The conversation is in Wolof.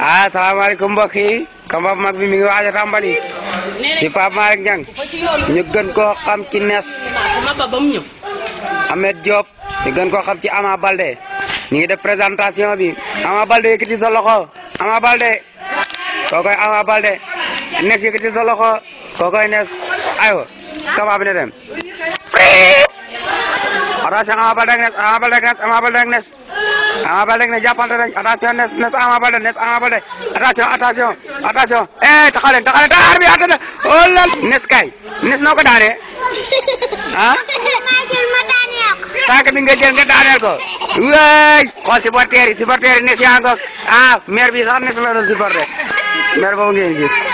ah salaamaaleykum mbokk yi combat bu mag bi mi ngi waaj a tàmbali ci Pape Malick Niang ñu gën koo xam ci nes Ahmed Diop ñu gën koo xam ci Ama Balde ñu ngi def présentation bi Ama Balde yëkkati sa loxo Ama Balde kookoy Ama Balde nes yëkkati sa loxo kookoy nes aywa combat bi ne dem attention Ama Balde ak nes Ama Balde ak nes Ama Balde ak nes Ama Balde ak nes jàppante nañ attention nes nes Ama Balde nes Ama Balde attention attention attention eh taxaw leen taxaw leen taxaw bi atta oh la nes kay nes noo ko daanee ah saaka bi nga jël nga daaneel ko waay xool supporter yi supporter yi nes yaa ngoog ah maire bi sax nes la doon supporter maire boobu ngeen gis